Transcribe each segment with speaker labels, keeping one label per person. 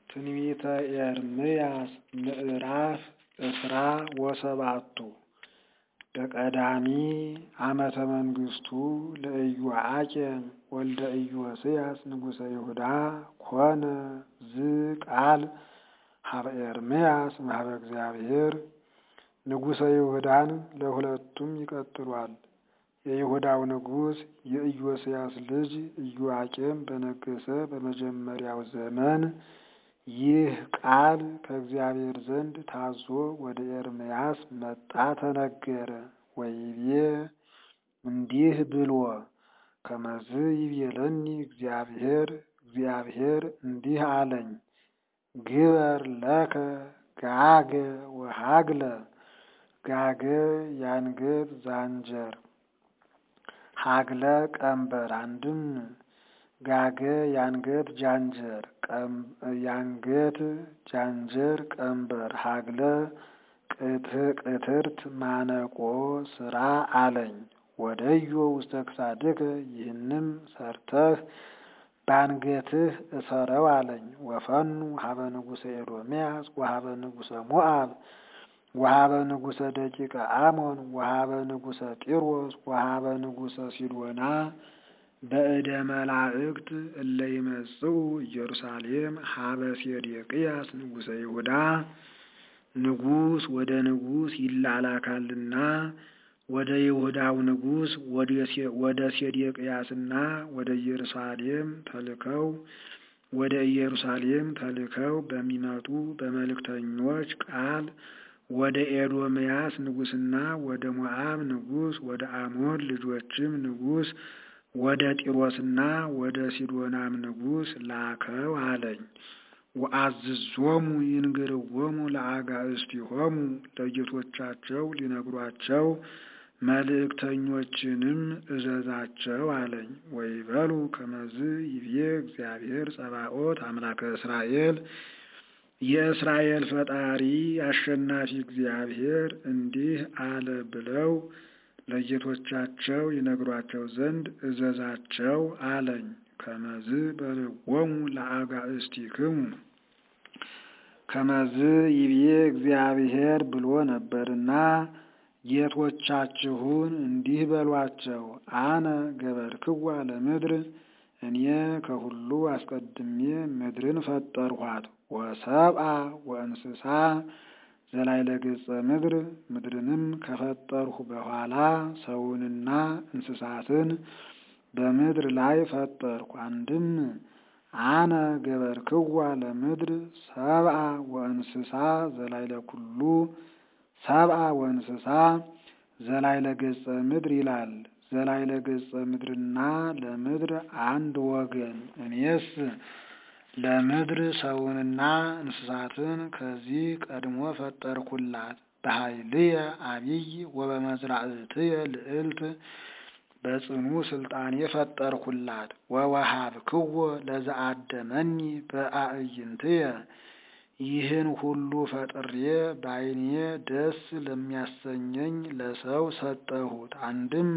Speaker 1: ትንቢተ ኤርምያስ ምዕራፍ እስራ ወሰባቱ በቀዳሚ ዓመተ መንግሥቱ ለኢዮአቄም ወልደ ኢዮስያስ ንጉሠ ይሁዳ ኮነ ዝቃል ሀበ ኤርምያስ እምኀበ እግዚአብሔር ንጉሠ ይሁዳን ለሁለቱም ይቀጥሏል። የይሁዳው ንጉሥ የኢዮስያስ ልጅ ኢዮአቄም በነገሰ በመጀመሪያው ዘመን ይህ ቃል ከእግዚአብሔር ዘንድ ታዞ ወደ ኤርምያስ መጣ ተነገረ። ወይቤ እንዲህ ብሎ ከመዝ ይቤለኒ እግዚአብሔር እግዚአብሔር እንዲህ አለኝ፣ ግበር ለከ ጋገ ወሃግለ ጋገ ያንገት ዛንጀር ሀግለ ቀንበር አንድም ጋገ ያንገት ጃንጀር ያንገት ጃንጀር ቀንበር ሀግለ ቅትርት ማነቆ ስራ አለኝ። ወደዮ ውስተ ክሳድከ ይህንም ሰርተህ ባንገትህ እሰረው አለኝ። ወፈኑ ሀበ ንጉሰ ኤዶምያስ ወሀበ ንጉሰ ሞአብ ወሀበ ንጉሰ ደቂቀ አሞን ወሀበ ንጉሰ ጢሮስ ወሀበ ንጉሰ ሲዶና በእደ መላእክት እለ ይመጽኡ ኢየሩሳሌም ሀበ ሴዴቅያስ ንጉሰ ይሁዳ ንጉስ ወደ ንጉስ ይላላካልና ወደ ይሁዳው ንጉስ ወደ ሴዴቅያስና ወደ ኢየሩሳሌም ተልከው ወደ ኢየሩሳሌም ተልከው በሚመጡ በመልእክተኞች ቃል ወደ ኤዶምያስ ንጉስና ወደ ሞዓብ ንጉስ ወደ አሞን ልጆችም ንጉስ ወደ ጢሮስና ወደ ሲዶናም ንጉስ ላከው አለኝ። ወአዝዞሙ ይንግርዎሙ ለአጋእዝቲሆሙ ለጌቶቻቸው ሊነግሯቸው መልእክተኞችንም እዘዛቸው አለኝ። ወይበሉ ከመዝ ይቤ እግዚአብሔር ጸባኦት አምላከ እስራኤል የእስራኤል ፈጣሪ አሸናፊ እግዚአብሔር እንዲህ አለ ብለው ለጌቶቻቸው ይነግሯቸው ዘንድ እዘዛቸው አለኝ። ከመዝ በልዎሙ ለአጋእዝቲክሙ ከመዝ ይቤ እግዚአብሔር ብሎ ነበርና ጌቶቻችሁን እንዲህ በሏቸው። አነ ገበርክዋ ለምድር እኔ ከሁሉ አስቀድሜ ምድርን ፈጠርኋት። ወሰብአ ወእንስሳ ዘላይለ ገጸ ምድር ምድርንም ከፈጠርሁ በኋላ ሰውንና እንስሳትን በምድር ላይ ፈጠርኩ። አንድም አነ ገበርክዋ ለምድር ሰብአ ወእንስሳ ዘላይለ ኩሉ ሰብአ ወእንስሳ ዘላይለ ገጸ ምድር ይላል። ዘላይለ ገጸ ምድርና ለምድር አንድ ወገን። እኔስ ለምድር ሰውንና እንስሳትን ከዚህ ቀድሞ ፈጠርኩላት። በኃይልየ አቢይ ወበመዝራእትየ ልዕልት በጽኑ ስልጣኔ ፈጠርኩላት። ወወሃብክዎ ለዘአደመኒ በአዕይንትየ ይህን ሁሉ ፈጥሬ በዓይኔ ደስ ለሚያሰኘኝ ለሰው ሰጠሁት። አንድም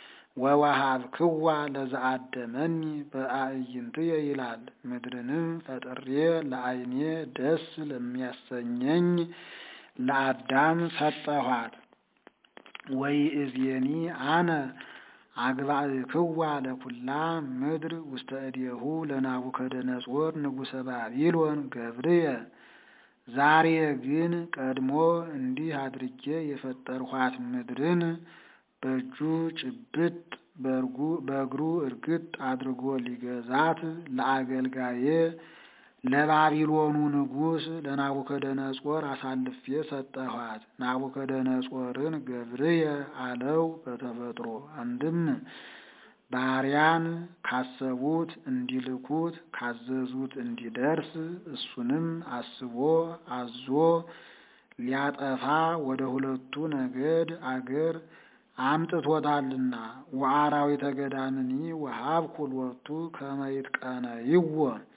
Speaker 1: ወወሃብክዋ ለዘአደመኒ በአዕይንትየ ይላል። ምድርንም ፈጥሬ ለዓይኔ ደስ ለሚያሰኘኝ ለአዳም ሰጠኋት። ወይእዜኒ አነ አግባእክዋ ለኩላ ምድር ውስተ እዴሁ ለናቡከደነጾር ንጉሰ ባቢሎን ገብርየ ዛሬ ግን ቀድሞ እንዲህ አድርጌ የፈጠርኋት ምድርን በእጁ ጭብጥ በእግሩ እርግጥ አድርጎ ሊገዛት ለአገልጋዬ ለባቢሎኑ ንጉሥ ለናቡከደነጾር አሳልፌ ሰጠኋት። ናቡከደነጾርን ገብርየ አለው በተፈጥሮ አንድም ባሪያን ካሰቡት እንዲልኩት ካዘዙት እንዲደርስ እሱንም አስቦ አዞ ሊያጠፋ ወደ ሁለቱ ነገድ አገር አምጥቶታልና ወአራዊተ ገዳምኒ ወሀብኩ ሎቱ ከመ ይትቀነይዎ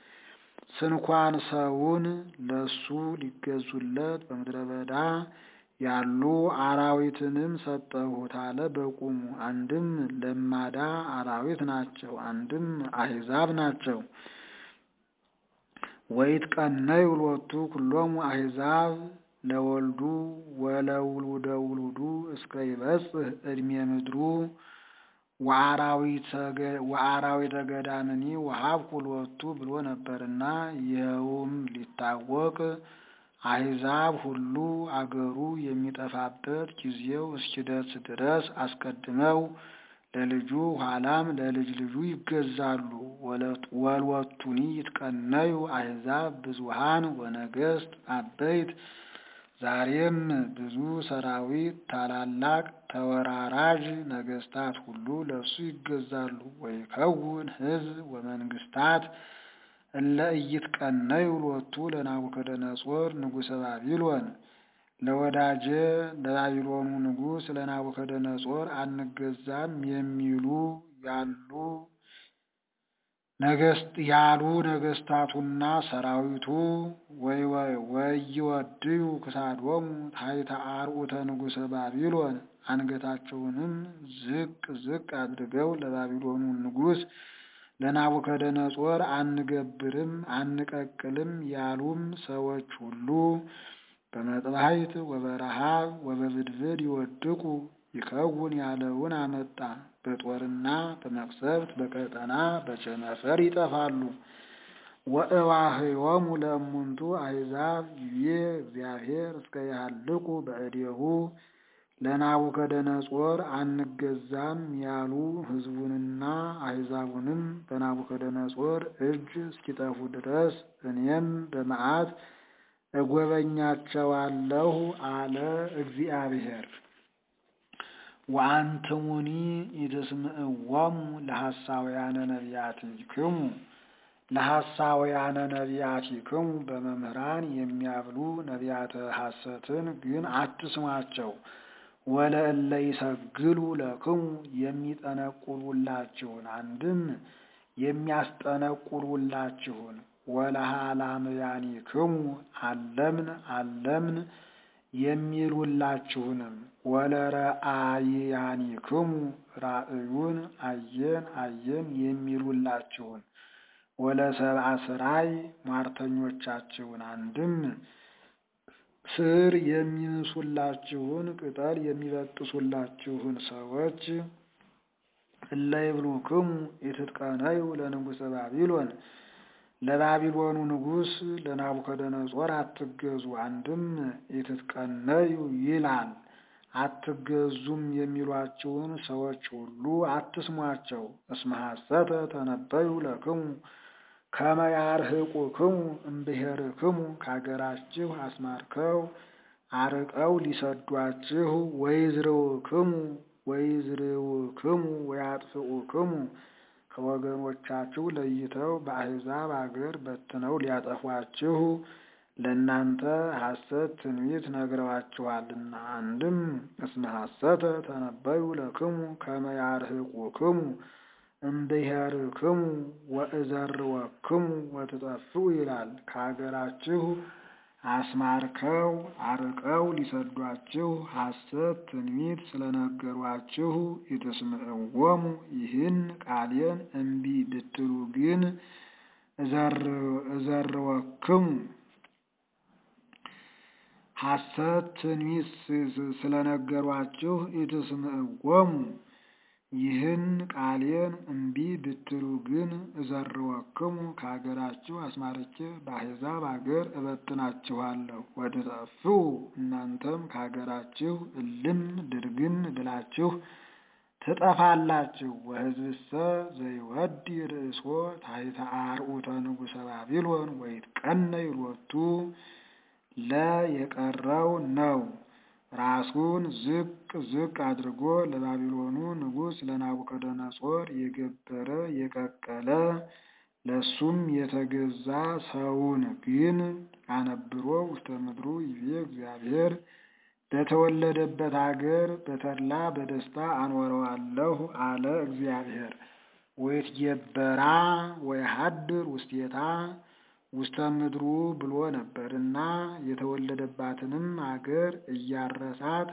Speaker 1: ስንኳን ሰውን ለሱ ሊገዙለት በምድረ በዳ ያሉ አራዊትንም ሰጠሁት አለ በቁሙ። አንድም ለማዳ አራዊት ናቸው፣ አንድም አሕዛብ ናቸው። ወይትቀነዩ ሎቱ ኩሎሙ አሕዛብ ለወልዱ ወለውሉደ ውሉዱ እስከ ይበጽሕ ዕድሜ ምድሩ ወአራዊተ ገዳምኒ ወሀብኩ ሎቱ ብሎ ነበርና ይኸውም ሊታወቅ አሕዛብ ሁሉ አገሩ የሚጠፋበት ጊዜው እስኪደርስ ድረስ አስቀድመው ለልጁ ኋላም ለልጅ ልጁ ይገዛሉ። ወልወቱኒ ይትቀነዩ አሕዛብ ብዙሃን ወነገሥት አበይት ዛሬም ብዙ ሰራዊት ታላላቅ ተወራራዥ ነገሥታት ሁሉ ለእሱ ይገዛሉ። ወይከውን ሕዝብ ወመንግሥታት እለ ኢይትቀነዩ ሎቱ ለናቡከደነጾር ንጉሠ ባቢሎን ለወዳጄ ለባቢሎኑ ንጉሥ ለናቡከደነጾር አንገዛም የሚሉ ያሉ ያሉ ነገሥታቱና ሰራዊቱ ወይወድዩ ክሳዶሙ ታሕተ አርዑተ ንጉሠ ባቢሎን አንገታቸውንም ዝቅ ዝቅ አድርገው ለባቢሎኑ ንጉሥ ለናቡከደነጾር አንገብርም አንቀቅልም ያሉም ሰዎች ሁሉ በመጥባሕት ወበረሃብ ወበብድብድ ይወድቁ ይከውን ያለውን አመጣ። በጦርና በመቅሰፍት በቀጠና በቸነፈር ይጠፋሉ። ወእዋህዮሙ ለእሙንቱ አሕዛብ ይቤ እግዚአብሔር እስከ ያህልቁ በእዴሁ ለናቡከደነጾር አንገዛም ያሉ ሕዝቡንና አሕዛቡንም በናቡከደነጾር እጅ እስኪጠፉ ድረስ እኔም በመዓት እጎበኛቸዋለሁ አለ እግዚአብሔር። ወአንትሙኒ ኢትስምዕዎሙ ለሐሳውያነ ነቢያቲክሙ ለሐሳውያነ ነቢያቲክሙ በመምህራን የሚያብሉ ነቢያተ ሐሰትን ግን አትስሟቸው። ወለእለ ይሰግሉ ለክሙ የሚጠነቁሉላችሁን አንድም የሚያስጠነቁሉላችሁን ወለሃላምያኒክሙ አለምን አለምን የሚሉላችሁንም ወለረአይያኒክሙ ራእዩን አየን አየን የሚሉላችሁን ወለሰብአ ስራይ ሟርተኞቻችሁን አንድም ስር የሚንሱላችሁን ቅጠል የሚበጥሱላችሁን ሰዎች እለ ይብሉክሙ ኢትትቀነዩ ለንጉሠ ባቢሎን ለባቢሎኑ ንጉሥ ለናቡከደነጾር አትገዙ። አንድም ኢትትቀነዩ ይላል አትገዙም የሚሏችሁን ሰዎች ሁሉ አትስሟቸው። እስመ ሐሰተ ተነበዩ ለክሙ ከመ ያርህቁክሙ እምብሔርክሙ ከአገራችሁ አስማርከው አርቀው ሊሰዷችሁ ወይዝርውክሙ ወይዝርውክሙ ወያጥፍኡክሙ ከወገኖቻችሁ ለይተው በአሕዛብ አገር በትነው ሊያጠፏችሁ ለእናንተ ሐሰት ትንቢት ነግረዋችኋልና። አንድም እስመ ሐሰተ ተነበዩ ለክሙ ከመ ያርህቁክሙ እምብሔርክሙ ወእዘርወክሙ ወትጠፍኡ ይላል። ከአገራችሁ አስማርከው አርቀው ሊሰዷችሁ ሐሰት ትንቢት ስለነገሯችሁ ኢትስምዕዎሙ ይህን ቃሌን እምቢ ብትሉ ግን እዘርወክሙ ሐሰት ትንቢት ስለነገሯችሁ ኢትስምዕዎሙ ይህን ቃሌን እምቢ ብትሉ ግን እዘርወክሙ ከአገራችሁ አስማርቼ በአሕዛብ አገር እበትናችኋለሁ። ወትጠፍኡ እናንተም ከአገራችሁ እልም ድርግም ብላችሁ ትጠፋላችሁ። ወሕዝብሰ ዘይወዲ ርእሶ ታሕተ አርዑተ ንጉሠ ባቢሎን ወይትቀነይ ሎቱ ለ የቀረው ነው። ራሱን ዝቅ ዝቅ አድርጎ ለባቢሎኑ ንጉሥ ለናቡከደነጾር የገበረ የቀቀለ ለሱም የተገዛ ሰውን ግን አነብሮ ውስተ ምድሩ ይቤ እግዚአብሔር በተወለደበት አገር በተድላ በደስታ አኖረዋለሁ አለ እግዚአብሔር። ወይትጌበራ ወይሃድር ውስቴታ ውስተ ምድሩ ብሎ ነበርና የተወለደባትንም አገር እያረሳት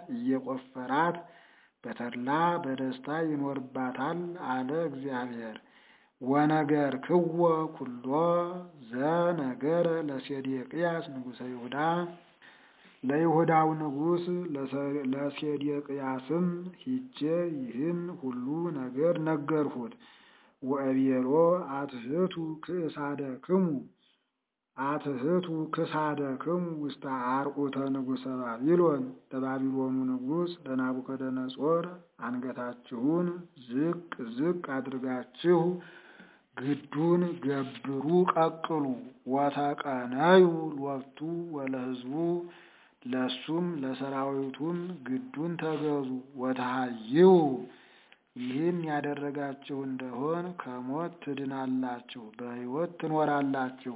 Speaker 1: እየቆፈራት በተድላ በደስታ ይኖርባታል አለ እግዚአብሔር። ወነገር ክወ ኩሎ ዘነገረ ለሴዴቅያስ ንጉሠ ይሁዳ ለይሁዳው ንጉሥ ለሴዴቅያስም ሂጄ ይህን ሁሉ ነገር ነገርሁት። ወእቤሮ አትህቱ ክእሳደክሙ አትህቱ ክሳደክሙ ውስተ አርዑተ ንጉሠ ባቢሎን ለባቢሎኑ ንጉሥ ለናቡከደነጾር አንገታችሁን ዝቅ ዝቅ አድርጋችሁ ግዱን ገብሩ ቀቅሉ ወተቀነዩ ሎቱ ወለሕዝቡ ለሱም ለሰራዊቱም ግዱን ተገዙ ወተሃይው ይህን ያደረጋችሁ እንደሆን ከሞት ትድናላችሁ፣ በሕይወት ትኖራላችሁ።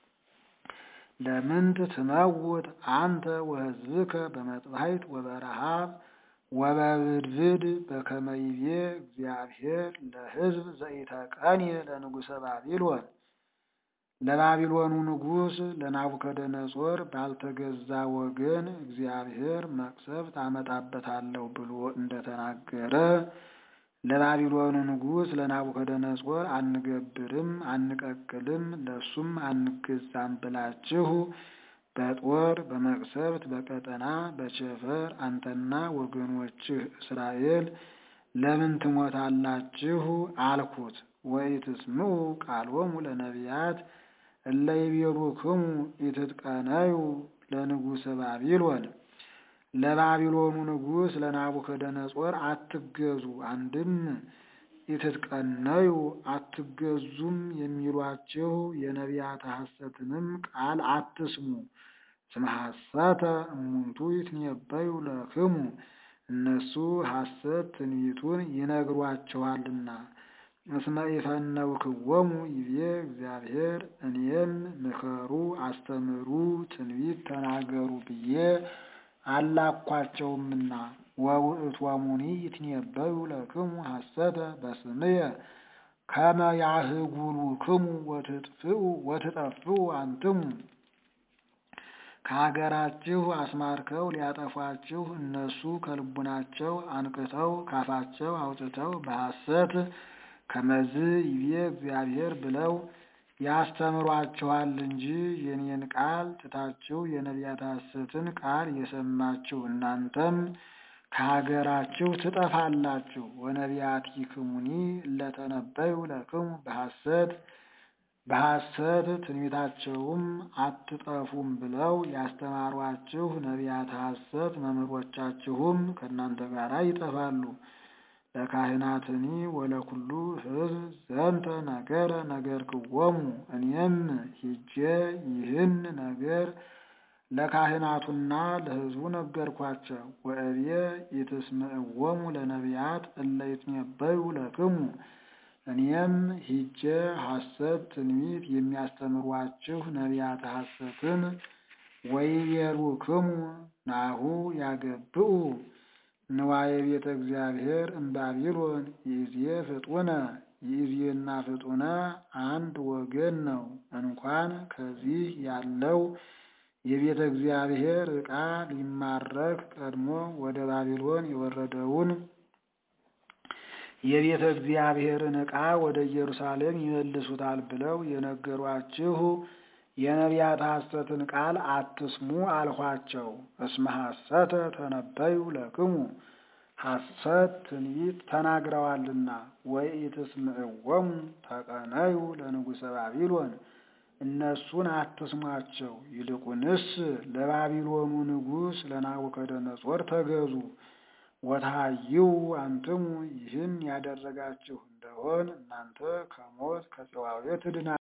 Speaker 1: ለምንት ትመውት አንተ ወሕዝብከ በመጥባሕት ወበረሃብ ወበብድብድ በከመ ይቤ እግዚአብሔር ለሕዝብ ዘኢተቀንየ ለንጉሠ ባቢሎን ለባቢሎኑ ንጉሥ ለናቡከደነጾር ባልተገዛ ወገን እግዚአብሔር መቅሰፍት አመጣበታለሁ ብሎ እንደተናገረ ለባቢሎኑ ንጉሥ ለናቡከደነጾር አንገብርም፣ አንቀቅልም፣ ለሱም አንገዛም ብላችሁ በጦር በመቅሰፍት በቀጠና በቸፈር አንተና ወገኖችህ እስራኤል ለምን ትሞታላችሁ? አልኩት። ወኢትስምዑ ቃሎሙ ለነቢያት እለ ይቤሉክሙ ኢትትቀነዩ ለንጉሠ ባቢሎን ለባቢሎኑ ንጉሥ ለናቡከደነጾር አትገዙ፣ አንድም ኢትትቀነዩ አትገዙም የሚሏችሁ የነቢያት ሐሰትንም ቃል አትስሙ። እስመ ሐሰተ እሙንቱ ይትነበዩ ለክሙ እነሱ ሐሰት ትንቢቱን ይነግሯችኋልና። እስመ ኢፈነውክዎሙ ይቤ እግዚአብሔር እኔም ምከሩ፣ አስተምሩ፣ ትንቢት ተናገሩ ብዬ አላኳቸውምና። ወውእቶሙኒ ይትነበዩ ለክሙ ሐሰተ በስምየ ከመ ያህጉሉክሙ ወትጥፍኡ ወትጠፍኡ አንትሙ ከሀገራችሁ አስማርከው ሊያጠፏችሁ እነሱ ከልቡናቸው አንቅተው ካፋቸው አውጥተው በሐሰት ከመዝ ይቤ እግዚአብሔር ብለው ያስተምሯችኋል እንጂ የኔን ቃል ትታችሁ የነቢያት ሐሰትን ቃል የሰማችሁ እናንተም ከሀገራችሁ ትጠፋላችሁ። ወነቢያቲክሙኒ እለተነበዩ ለክሙ በሐሰት በሐሰት ትንቢታቸውም አትጠፉም ብለው ያስተማሯችሁ ነቢያት ሐሰት መምህሮቻችሁም ከእናንተ ጋር ይጠፋሉ። ለካህናትኒ ወለኩሉ ሕዝብ ዘንተ ነገረ ነገርክዎሙ እኔም ሂጄ ይህን ነገር ለካህናቱና ለሕዝቡ ነገርኳቸው። ወእብየ ኢትስምዕዎሙ ለነቢያት እለ ይትነበዩ ለክሙ እኔም ሂጄ ሐሰት ትንቢት የሚያስተምሯችሁ ነቢያት ሐሰትን ወይቤሉክሙ ናሁ ያገብኡ ንዋየ ቤተ እግዚአብሔር እምባቢሎን ይእዜ ፍጡነ ይእዜና ፍጡነ አንድ ወገን ነው። እንኳን ከዚህ ያለው የቤተ እግዚአብሔር ዕቃ ሊማረክ ቀድሞ ወደ ባቢሎን የወረደውን የቤተ እግዚአብሔርን ዕቃ ወደ ኢየሩሳሌም ይመልሱታል ብለው የነገሯችሁ የነቢያት ሐሰትን ቃል አትስሙ አልኋቸው። እስመ ሐሰተ ተነበዩ ለክሙ ሐሰት ትንቢት ተናግረዋልና። ወኢትስምዕዎሙ ተቀነዩ ለንጉሠ ባቢሎን እነሱን አትስሟቸው፣ ይልቁንስ ለባቢሎኑ ንጉሥ ለናቡከደነጾር ተገዙ። ወታሃይው አንትሙ ይህን ያደረጋችሁ እንደሆን እናንተ ከሞት ከጽዋዌ ትድና